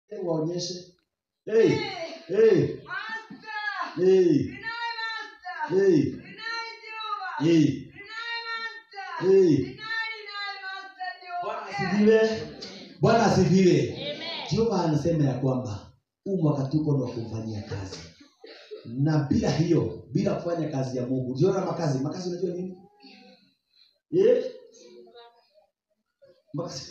Hebu waonyeshe. Hey, Hey, hey, Master. hey, Deny Master. hey, Deny Jehovah. hey. Deny Master. Hey. Deny, deny Master Bwana Jehovah. asifiwe. Bwana asifiwe. Amen. Jehova anasema ya kwamba huu mwaka tuko ni wa kumfanyia kazi, na bila hiyo, bila kufanya kazi ya Mungu, jiona makazi. Makazi unajua nini? Eh? Makazi,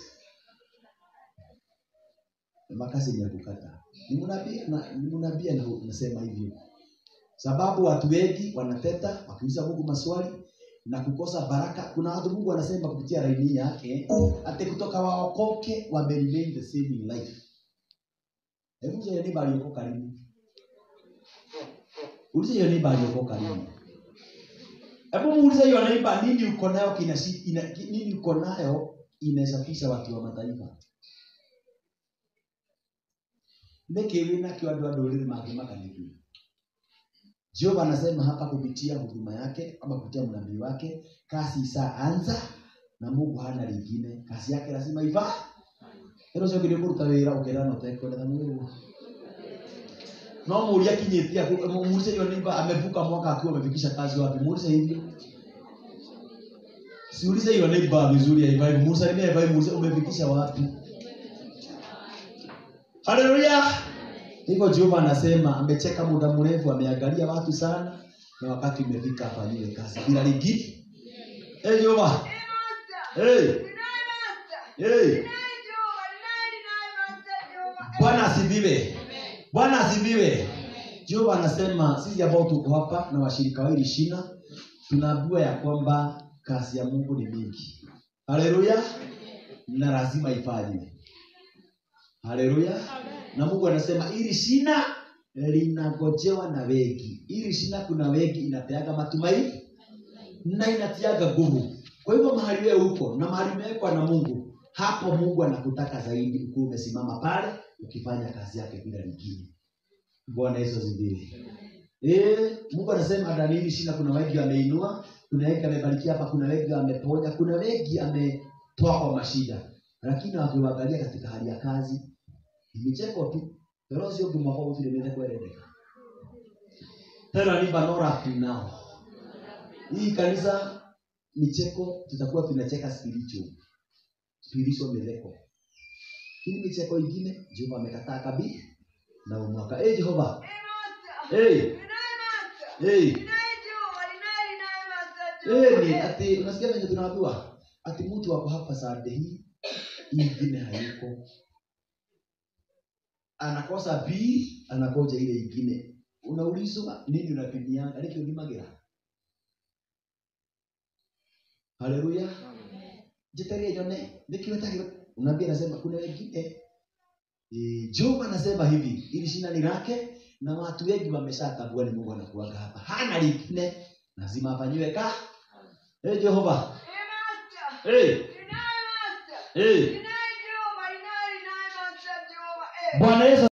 makazi ni ya kukata. Ni mnabii na ni mnabii ndio nasema hivyo, sababu watu wengi wanateta wakiuliza Mungu maswali na kukosa baraka. Kuna watu Mungu anasema kupitia laini yake ati kutoka waokoke wame remain the same in life. Hebu je, ni bali uko karibu? Ulize hiyo neighbor aliyoko lini. Hebu muulize hiyo neighbor nini uko nayo kinasi ina, nini uko nayo inawezafisha watu wa mataifa. Niki wina kio andũ a ndũrĩrĩ mangĩmakanĩrio. Jehova anasema hapa kupitia huduma yake ama kupitia mnabii wake, kazi ishaanza na Mungu hana lingine. Kazi yake lazima iva. Hero cio ngĩrĩ kũruta wĩra ũkĩra na ũtekwendera Mungu. No muulie akinyĩtie hapo, muulize hiyo neighbor amevuka mwaka akiwa amefikisha kazi wapi? Muulize hivyo. Siulize hiyo neighbor vizuri ya Ibai, musalimie Ibai, muulize umefikisha wapi? Haleluya! Hivyo Jehova anasema amecheka muda mrefu, ameangalia watu sana, na wakati umefika afanyiwe kazi bila lingine. Eh, Jehova. Hey, Master. Hey, Deny Master. hey. Deny Jehovah. Deny, deny Master Jehovah. Bwana asifiwe. Bwana asifiwe. Jehova anasema sisi ambao tuko hapa na washirika wa hili shina tunaambiwa ya kwamba kazi ya Mungu ni mingi. Haleluya. Na lazima ifanywe. Haleluya. Na Mungu anasema hili shina linagojewa na wengi. Hili shina kuna wengi inapeaga matumaini na inatiaga nguvu. Kwa hivyo mahali wewe uko na mahali umewekwa na Mungu, hapo Mungu anakutaka zaidi ukuwe umesimama pale ukifanya kazi yake bila lingine. Bwana Yesu asifiwe. Eh, Mungu anasema ndani hili shina kuna wengi ameinua, kuna wengi amebarikia hapa, kuna wengi ameponya, kuna wengi ametoa kwa mashida. Lakini wakiangalia katika hali ya kazi, ni micheko tu. Pero sio kumwaka utile mende kueleweka. Tena ni banora tunao. Hii kanisa micheko tutakuwa tunacheka spiritual. Spiritual meleko. Hii micheko ingine Jehova amekataa kabisa na umwaka. Eh Jehova. Hey, Master. Eh. Deny Master. Eh. Deny Jehovah. Deny, deny Master Eh ni Jehovah. ati unasikia venye tunaambiwa ati mtu wako hapa Sunday hii ingine hayuko. Anakosa B, anakoja ile ingine. Unaulizwa nini unapimianga? Niki ulimagira. Haleluya. Jitarie jone, niki unatakiwa unabii anasema kuna wengine E, Jehova anasema hivi, ili shina ni lake na watu wengi wameshatambua ni Mungu anakuaga hapa. Hana lingine, lazima afanyiwe ka. Eh Jehova. Hey, Master. Eh, Deny Master. eh. Deny Jehovah. Deny, deny Master Jehovah. Eh. Bwana Yesu